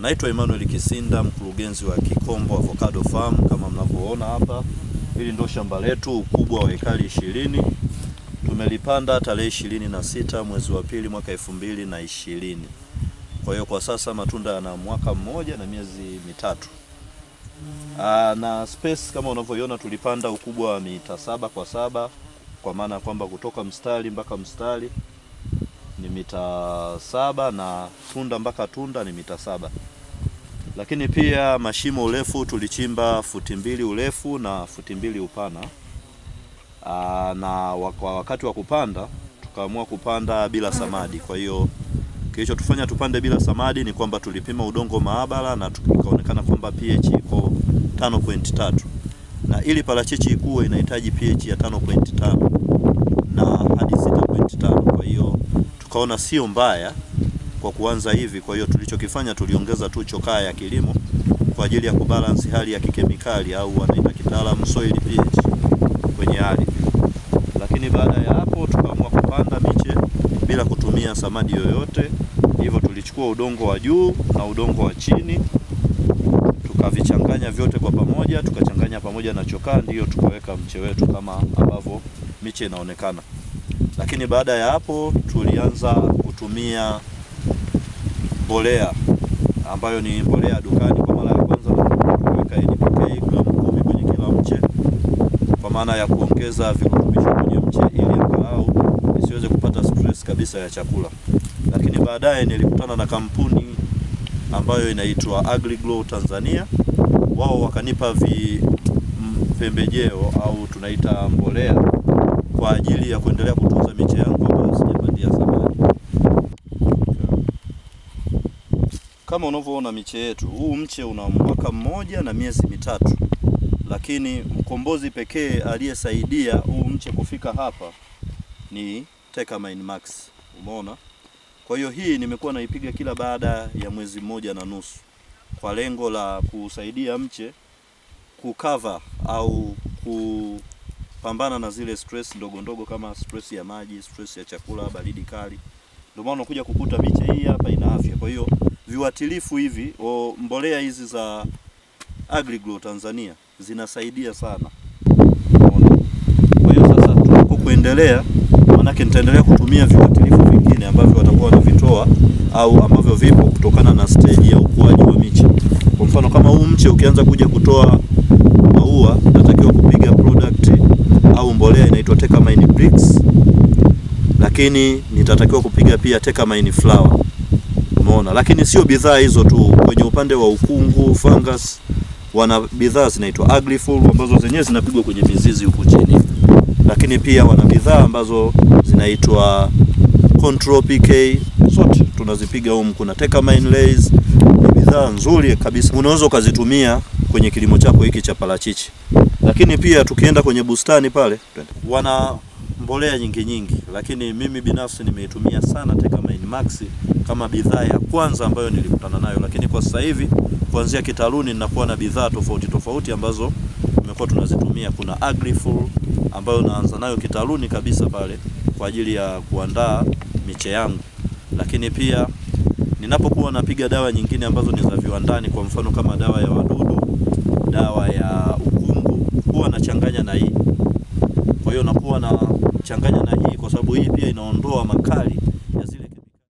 Naitwa Emmanuel Kisinda, mkurugenzi wa Kikombo Avocado Farm. Kama mnavyoona hapa, hili ndo shamba letu, ukubwa wa ekari ishirini. Tumelipanda tarehe ishirini na sita mwezi wa pili mwaka elfu mbili na ishirini. Kwa hiyo kwa sasa matunda yana mwaka mmoja na miezi mitatu. Aa, na space kama unavyoiona tulipanda ukubwa wa mita saba kwa saba kwa maana ya kwamba kutoka mstari mpaka mstari ni mita saba na tunda mpaka tunda ni mita saba lakini pia mashimo urefu tulichimba futi mbili urefu na futi mbili upana. Aa, na kwa wakati wa kupanda tukaamua kupanda bila samadi. Kwa hiyo kilichotufanya tupande bila samadi ni kwamba tulipima udongo maabara na ikaonekana kwamba pH iko 5.3 na ili parachichi ikue inahitaji pH ya 5.5 na hadi 6.5. Kwa hiyo tukaona sio mbaya kwa kuanza hivi. Kwa hiyo tulichokifanya tuliongeza tu chokaa ya kilimo kwa ajili ya kubalance hali ya kikemikali au wanaita kitaalamu soil pH kwenye ardhi. Lakini baada ya hapo tukaamua kupanda miche bila kutumia samadi yoyote. Hivyo tulichukua udongo wa juu na udongo wa chini tukavichanganya vyote kwa pamoja, tukachanganya pamoja na chokaa, ndiyo tukaweka mche wetu kama ambavyo miche inaonekana. Lakini baada ya hapo tulianza kutumia mbolea ambayo ni mbolea dukani. Kwa mara ya kwanza tuliweka NPK gramu kumi kwenye kila mche kwa maana ya kuongeza virutubisho kwenye mche ili angalau isiweze kupata stress kabisa ya chakula. Lakini baadaye nilikutana na kampuni ambayo inaitwa AgriGlow Tanzania. Wao wakanipa vi pembejeo au tunaita mbolea kwa ajili ya kuendelea kutunza miche yangu ambayo sijapandia samadi. Kama unavyoona miche yetu, huu mche una mwaka mmoja na miezi mitatu, lakini mkombozi pekee aliyesaidia huu mche kufika hapa ni Tekamine Max. Umeona? Kwa hiyo hii nimekuwa naipiga kila baada ya mwezi mmoja na nusu kwa lengo la kusaidia mche kukava au kupambana na zile stress ndogo ndogo kama stress ya maji, stress ya chakula, baridi kali. Ndio maana unakuja kukuta miche hii hapa ina afya. Kwa hiyo viuatilifu hivi o, mbolea hizi za AgriGlow Tanzania zinasaidia sana. Unaona? Kwa hiyo sasa tunapo kuendelea, manake nitaendelea kutumia viuatilifu vingine ambavyo watakuwa wanavitoa au ambavyo vipo kutokana na stage ya ukuaji wa miche. Kwa mfano kama huu mche ukianza kuja kutoa maua, natakiwa kupiga product au mbolea inaitwa Tekamine Bricks, lakini nitatakiwa kupiga pia Tekamine Flower. Umeona? Lakini sio bidhaa hizo tu, kwenye upande wa ukungu, fungus wana bidhaa zinaitwa Agrifull ambazo zenyewe zinapigwa kwenye mizizi huku chini, lakini pia wana bidhaa ambazo zinaitwa Control PK, zote tunazipiga humu. Kuna Tekamine Lays, bidhaa nzuri kabisa, unaweza ukazitumia kwenye kilimo chako hiki cha parachichi. Lakini pia tukienda kwenye bustani pale, wana mbolea nyingi nyingi, lakini mimi binafsi nimeitumia sana Tekamine Max kama bidhaa ya kwanza ambayo nilikutana nayo, lakini kwa sasa hivi kuanzia kitaluni ninakuwa na bidhaa tofauti tofauti ambazo tumekuwa tunazitumia. Kuna Agrifull ambayo naanza nayo kitaluni kabisa pale kwa ajili ya kuandaa miche yangu, lakini pia ninapokuwa napiga dawa nyingine ambazo ni za viwandani, kwa mfano kama dawa ya wadudu, dawa ya ukungu, huwa nachanganya na hii. Kwa hiyo nakuwa na changanya na hii kwa sababu hii pia inaondoa makali